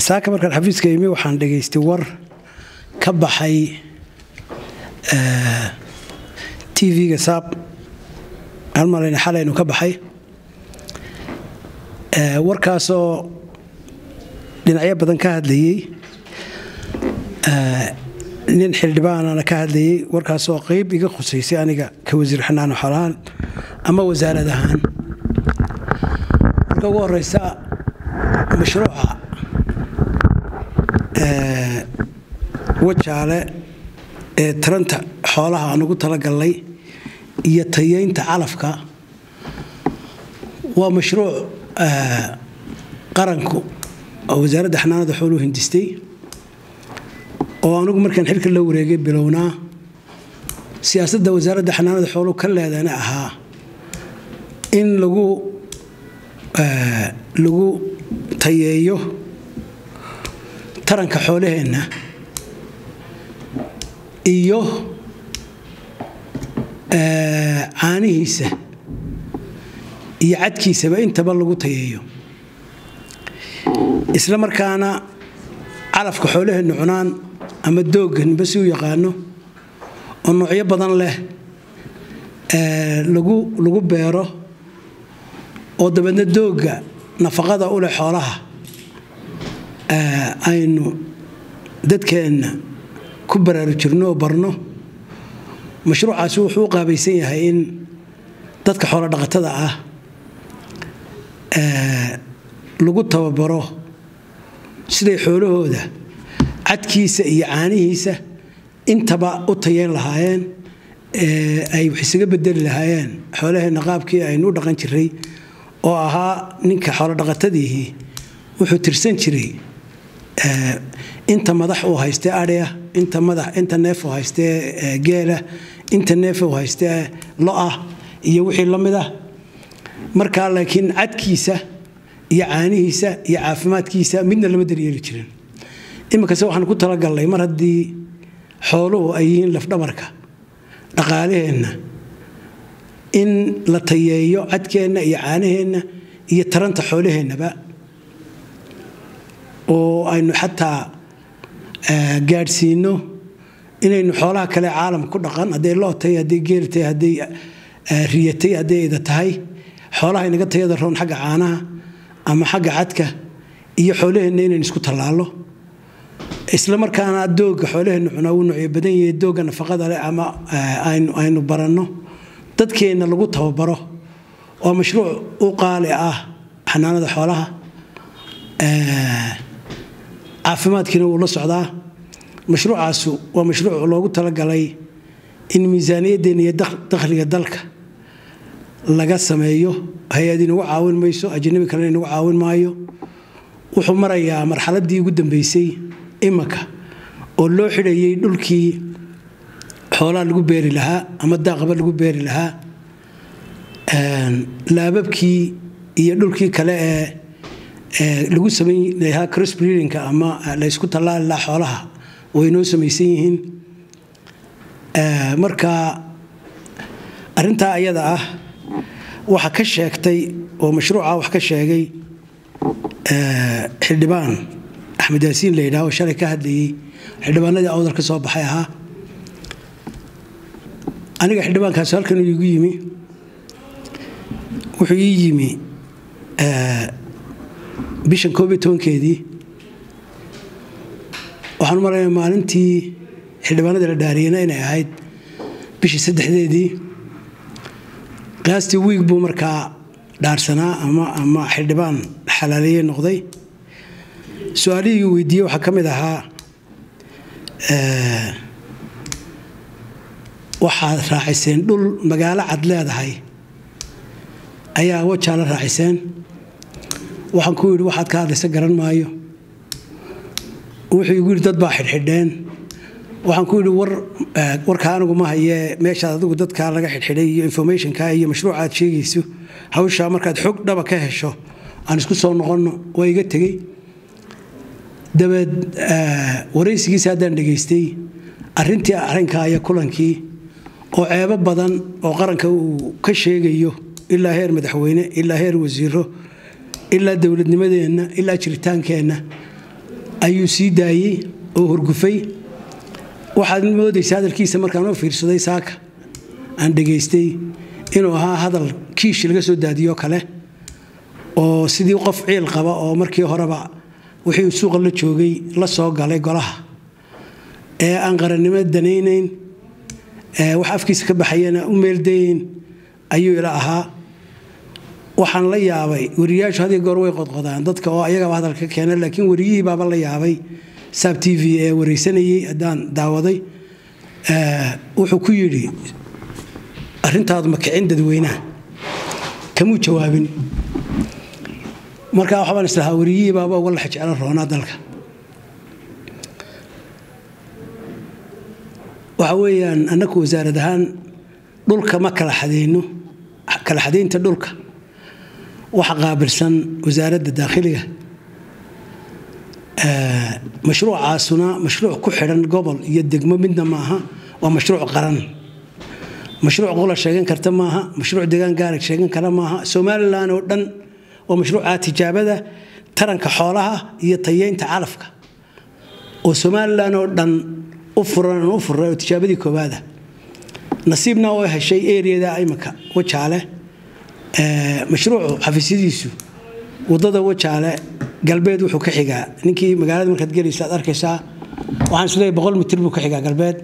saaka markaan xafiiska imi waxaan dhegaystay war ka baxay tv-ga saab aan malayna xalaynu ka baxay warkaasoo dhinacyo badan ka hadlayey nin xildhibaanana ka hadlayey warkaasoo qeyb iga khusaysay aniga ka wasiir xanaano xolahaan ama wasaarad ahaan marka ugu horeysa mashruuca wajaale ee taranta xoolaha aan ugu talagalnay iyo tayeynta calafka waa mashruuc qaranku oo wasaaradda xanaanada xooluhu hindistay oo anugu markaan xilka la wareegay bilownaa siyaasadda wasaaradda xanaanada xooluhu ka leedana ahaa in lagu lagu tayeeyo taranka xoolaheenna iyo caanihiisa iyo cadkiisaba intaba lagu tayeeyo isla markaana calafka xoolaheenna cunaan ama doogga ninba si u yaqaano oo noocyo badan leh lagu lagu beero oo dabeedna doogga nafaqada u leh xoolaha aynu dadkeenna ku baraarujirno oo barno mashruucaasi wuxuu u qaabaysan yahay in dadka xoolo dhaqatada ah lagu tababaro siday xoolahooda cadkiisa iyo caanihiisa intaba u tayeyn lahaayeen ay wax isaga bedeli lahaayeen xoolaheenna qaabkii aynu u dhaqan jiray oo ahaa ninka xoolodhaqatadiihii wuxuu tirsan jiray inta madax uu haystee adhiya inta madax inta neef uu haystee geela inta neef uu haystee lo-ah iyo wixii la mid ah markaa laakiin cadkiisa iyo caanihiisa iyo caafimaadkiisa midna lama daryeeli jirin iminkase waxaan ku talagalnay mar haddii xooluhu ay yihiin lafdhabarka dhaqaalaheenna in la tayeeyo cadkeenna iyo caanaheenna iyo taranta xoolaheennaba oo aynu xataa gaadhsiino inaynu xoolaha kale caalam ku dhaqan hadday lootay hadday geeltay hadday riyatay hadday ida tahay xoolaha inaga tayada roon xagga caanaha ama xagga cadka iyo xoolaheenna inaynu isku tallaallo isla markaana doogga xoolaheenna cunaa wuu noocyo badan yahay doogga nafaqada leh ama aynu baranno dadkeenna lagu tababaro waa mashruuc u qaali ah xanaanada xoolaha caafimaadkiina wuu la socdaa mashruucaasu waa mashruuc loogu talagalay in miisaaniyaddeena iyo dakhliga dalka laga sameeyo hay-ad inagu caawin mayso ajanabi kalena inagu caawin maayo wuxuu marayaa marxaladdii ugu dambeysay imanka oo loo xidhayay dhulkii xoolaha lagu beeri lahaa ama daaqaba lagu beeri lahaa laababkii iyo dhulkii kale ee lagu samayn lahaa crossbreedingka ama laysku tallaali lahaa xoolaha way noo samaysan yihiin marka arrintaa ayada ah waxa ka sheegtay oo mashruuca wax ka sheegay xildhibaan axmed yaasiin la yidhaah oo shalay ka hadlayey xildhibaanadii awdal ka soo baxay ahaa aniga xildhibaankaas halkan iigu yimi wuxuu ii yimi bishan koob iyo tobankeedii waxaan u malaynaya maalintii xildhibaanadii la dhaariyena inay ahayd bishii saddexdeedii qiyaastii wiig buu markaa dhaarsanaa ama ama xildhibaan xalaaleeye noqday su-aalihii weydiiyey waxaa ka mid ahaa waxaad raaciseen dhul magaalo cad leedahay ayaa wajaa la raaciseen waxaan ku yidhi waxaad ka hadlaysa garan maayo wuxuu igu yidhi dad baa xidhxidheen waxaan ku yidhi war warkaa anigu ma hayee meeshaad adigu dadkaa laga xidhxidhay iyo informationka iyo mashruuca aad sheegayso hawshaa markaad xog dhaba ka hesho aan isku soo noqonno waa iga tegey dabeed waraysigiisa haddaan dhegaystay arrintii arrinkaa iyo kulankii oo ceebo badan oo qaranka uu ka sheegayo ilaa heer madaxweyne ilaa heer wasiiro ilaa dowladnimadeenna ilaa jiritaankeenna ayuu sii daayey oo horgufay waxaad moodaysa hadalkiisa markaan u fiirsaday saaka aan dhegaystay inuu ahaa hadal kiish laga soo daadiyo kale oo sidii qof ciil qaba oo markii horeba wixii uu suuqa la joogay la soo galay golaha ee aan qarannimo danaynayn wax afkiisa ka baxayana u meeldayeyn ayuu ila ahaa waxaan la yaabay wariyaashu had goor way qodqodaan dadka oo ayagaba hadalka keena laakiin wariyihii baaba la yaabay saab t v ee waraysanayey haddaan daawaday wuxuu ku yidhi arrintaadu ma kicin dadweynaha kamuu jawaabin markaa waxbaan islahaa wariyihii baaba uga lax jeclo roonaa dalka waxa weeyaan annaku wasaarad ahaan dhulka ma kala xadayno kala xadaynta dhulka waxa qaabilsan wasaaradda daakhiliga mashruucaasuna mashruuc ku xidhan gobol iyo degmo midna maaha waa mashruuc qaran mashruuc qola sheegan karta maaha mashruuc deegaan gaara sheegan kara maaha somalilan oo dhan waa mashruuca tijaabada taranka xoolaha iyo tayeynta calafka oo somalilan oo dhan u furan u furay oo tijaabadii koowaada nasiibna oo heshay eriyada imika wajaale mashruucu xafiisyadiisu wadada wajaale galbeed wuxuu ka xigaa ninkii magaalada markaad gelaysa aad arkaysaa waxaan isleeyahay boqol mitir buu ka xigaa galbeed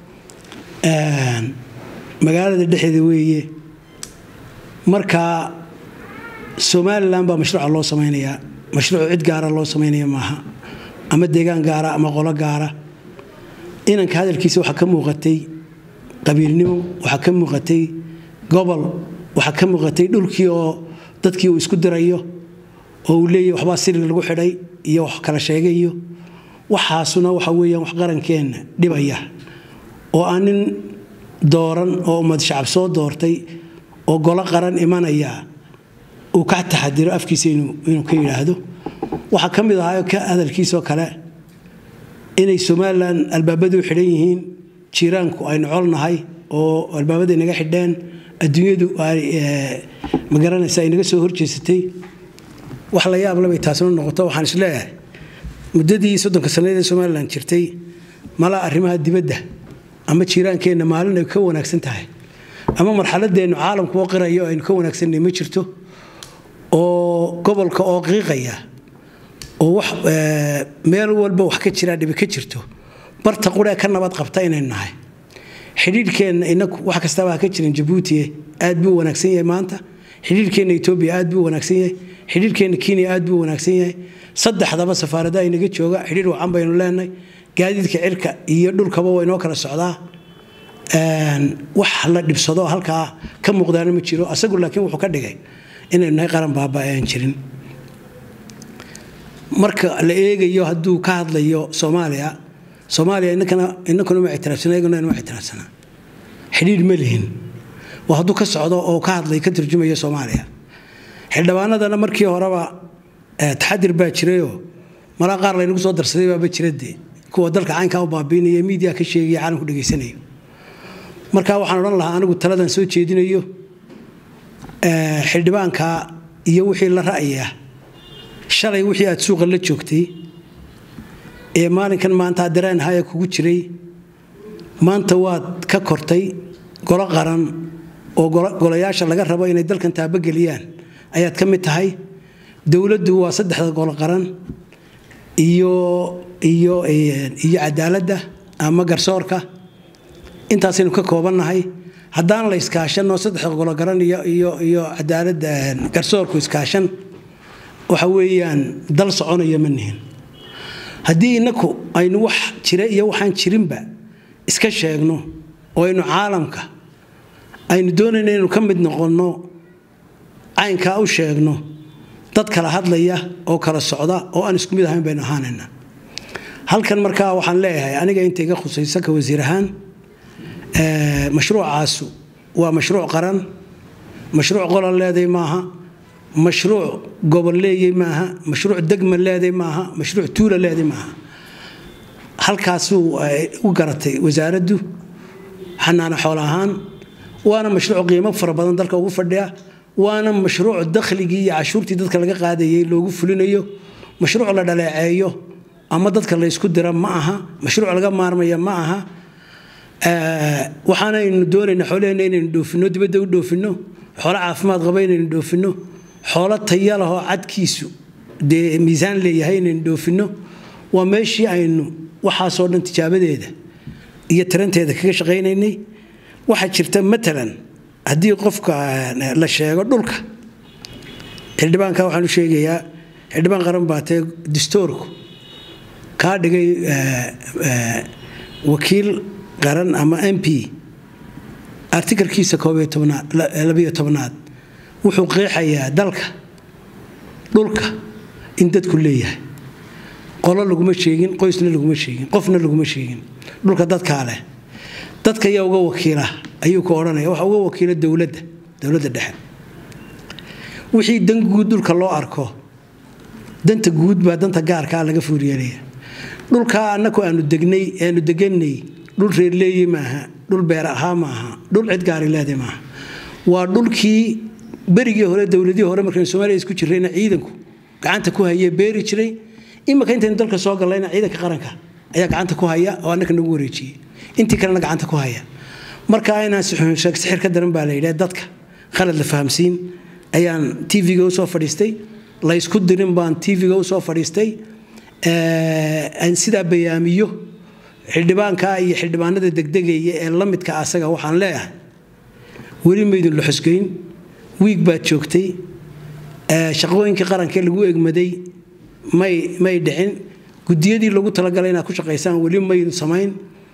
magaalada dhexeeda weeye marka somalilan baa mashruuca loo samaynayaa mashruuc cid gaara loo samaynaya maaha ama deegaan gaara ama qolo gaara inanka hadalkiisa waxaa ka muuqatay qabiilnimo waxaa ka muuqatay gobol waxaa ka muuqatay dhulkii oo dadkii uu isku dirayo oo uu leeyahy waxbaa sirig lagu xidhay iyo wax kala sheegayo waxaasuna waxa weeyaan wax qarankeenna dhibaya oo aan nin dooran oo ummad shacab soo doortay oo golo qaran imanaya uu ka taxadiro afkiisa inuu ka yidhaahdo waxaa ka mid ahaa ka hadalkiisoo kale inay somalilan albaabadu xidhan yihiin jiiraanku aynu colnahay oo albaabada inaga xidheen adduunyadu ma garanaysa ay naga soo horjeesatay wax la yaab labay taasna noqoto waxaan isleeyahay muddadii soddonka sannadeed ee somalilan jirtay malaa arrimaha dibadda ama jiiraankeenna maalin ay ka wanaagsan tahay ama marxaladeennu caalamku oo qirayo aynu ka wanaagsanay ma jirto oo gobolka oo qiiqaya oo wax meel walba wax ka jiraa dhibi ka jirto barta quree ka nabad qabta inaynu nahay xidhiidhkeenna inaku wax kastaba ha ka jiran jabuuti aad buu wanaagsan yahay maanta xidhiidhkeenna etoobiya aad buu wanaagsan yahay xidhiidhkeenna kenya aad buu wanaagsan yahay saddexdaba safaarada inaga jooga xidhiidh wacan baynu leenahay gaadiidka cirka iyo dhulkaba waa inoo kala socdaa wax la dhibsado halkaa ka muuqdaana ma jiro asagu laakiin wuxuu ka dhigay inaynu nahay qaran baaba aan jirin marka la eegayo hadduu ka hadlayo soomaaliya soomaaliya inakuna ma ictiraafsana iyaguna inuma ictiraafsana xidhiidh ma lihin waa hadduu ka socdo oo ka hadlay ka turjumayo soomaaliya xildhibaanadana markii horeba taxadir baa jirayoo malaa qaar laynagu soo darsaday baaba jiradee kuwa dalka caynkaa u baabiinaya miidiya ka sheegaya caalamku dhegaysanayo marka waxaan odhan lahaa anigu taladan soo jeedinayo xildhibaanka iyo wixii la ra'yaa shalay wixii aad suuqa la joogtay ee maalinkan maanta dareen haya kugu jiray maanta waad ka kortay golo qaran oo golayaasha laga rabo inay dalkan taabageliyaan ayaad ka mid tahay dowladdu waa saddexda golo qaran iyo iyo iyo cadaaladda ama garsoorka intaasaynu ka koobannahay haddaan la iskaashanoo saddexda golo garan iyo iyo iyo cadaaladda garsoorku iskaashan waxa weeyaan dal soconaya ma nihin haddii inaku aynu wax jira iyo waxaan jirinba iska sheegno oo aynu caalamka aynu doonayna inaynu ka mid noqonno caynkaa u sheegno dad kala hadlaya oo kala socda oo aan isku mid ahayn baynu ahaanayna halkan markaa waxaan leeyahay aniga inta iga khusaysa ka wasiir ahaan mashruucaasu waa mashruuc qaran mashruuc qolon leeday maaha mashruuc gobol leeyey maaha mashruuc degma leeday maaha mashruuc tuula leeday maaha halkaasuu u garatay wasaaraddu xanaano xoolo ahaan waana mashruuc qiimo fara badan dalka ugu fadhiya waana mashruuc dakhligii iyo cashuurtii dadka laga qaadayay loogu fulinayo mashruuc la dhaleeceeyo ama dadka laysku dira ma aha mashruuc laga maarmaya ma aha waxaanaynu doonayna xoolaheenna inaynu dhoofinno dibadda u dhoofinno xoolo caafimaad qaba inaynu dhoofinno xoolo taya lahoo cadkiisu dee miisaan leeyahay inaynu dhoofinno waa meeshii aynu waxaasoo dhan tijaabadeeda iyo tiranteeda kaga shaqaynaynay waxaa jirta matalan haddii qofka la sheego dhulka xildhibaanka waxaan u sheegayaa xildhibaan qaran baa tee distoorku kaa dhigay wakiil qaran ama m p artikalkiisa koobiyo tobnaad wuxuu qeexayaa dalka dhulka in dadku leeyahay qolo laguma sheegin qoysna laguma sheegin qofna laguma sheegin dhulka dadkaa leh dadka ayaa uga wakiila ayuu ka odhanaya waxa uga wakiila dowladda dowladda dhexe wixii dan guud dhulka loo arko danta guud baa danta gaarkaa laga fuuryeelaya dhulkaa annaku aanu degnay aanu deganay dhul reerleeye maaha dhul beer ahaa maaha dhul cid gaari leeday maaha waa dhulkii berigii hore dowladihii hore markaynu soomaaliya isku jirrayna ciidanku gacanta ku hayee beeri jiray imika intaynu dalka soo gallayna ciidanka qaranka ayaa gacanta ku haya oo annaka nagu wareejiyey intii kalena gacanta ku haya marka inaan sixir ka daran baa la yidhaha dadka khalad la fahamsiin ayaan tv-ga u soo fadhiistay laysku dirin baan tv-ga u soo fadhiistay aan sidaa bayaamiyo xildhibaanka iyo xildhibaanada degdegaya ee la midka asaga waxaan leeyahay weli maydin la xusgeyn wiig baad joogtay shaqooyinkii qaranka lagu egmaday may may dhicin gudiyadii lagu talagalay inaad ku shaqaysaan weli maydin samayn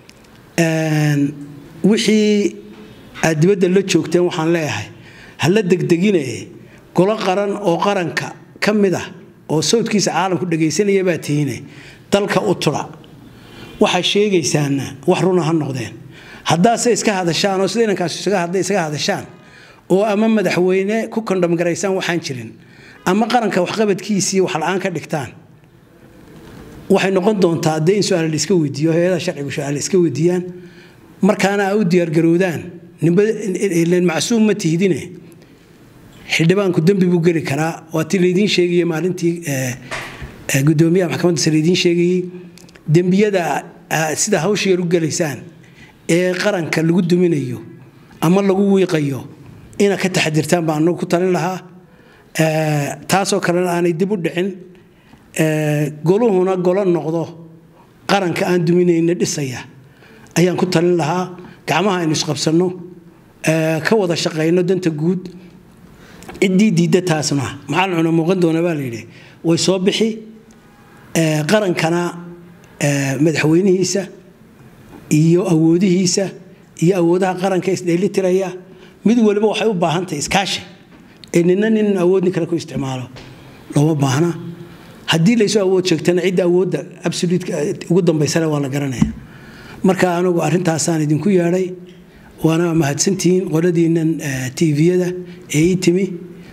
wixii aad dibadda la joogteen waxaan leeyahay hala degdegine golo qaran oo qaranka ka mid ah oo sawdkiisa caalamku dhagaysanaya baa tihiine dalka u tura waxaa sheegaysaana wax runa ha noqdeen haddaase iska hadashaan oo sida inankaas isaga hadashaan oo ama madaxweyne ku kondhamgaraysaan waxaan jirin ama qaranka waxqabadkiisii wax la-aan ka dhigtaan waxay noqon doontaa dee in su-aal la iska weydiiyo hay-adaha sharcigu su-aal iska weydiiyaan markaana a u diyaargarowdaan macsuum ma tihdine xildhibaanku dembi buu geli karaa waa ti laydiin sheegaya maalintii gudoomiyaha maxkamadda sare idiin sheegayey dembiyada sida hawsha yar u gelaysaan ee qaranka lagu duminayo ama lagu wiiqayo inaad ka taxadirtaan baan anagu ku talin lahaa taasoo kalena aanay dib u dhicin goluhuna golo noqdo qaranka aan duminayna dhisaya ayaan ku talin lahaa gacmaha aynu isqabsanno ka wada shaqayno danta guud ciddii diidda taasna maxaa cuna muuqan doona baa layidhi way soo bixi qarankana madaxweynihiisa iyo awoodihiisa iyo awoodaha qaranka isdheelitiraya mid waliba waxay u baahantahay iskaashi ee nina nin awood nin kale ku isticmaalo looma baahna haddii laysu awood sheegtana cidda awoodda absoluutka ugu dambaysana waa la garanaya marka anigu arrintaasaan idinku yeedhay waana mahadsantihiin qoladiinnan tviyada ee ii timi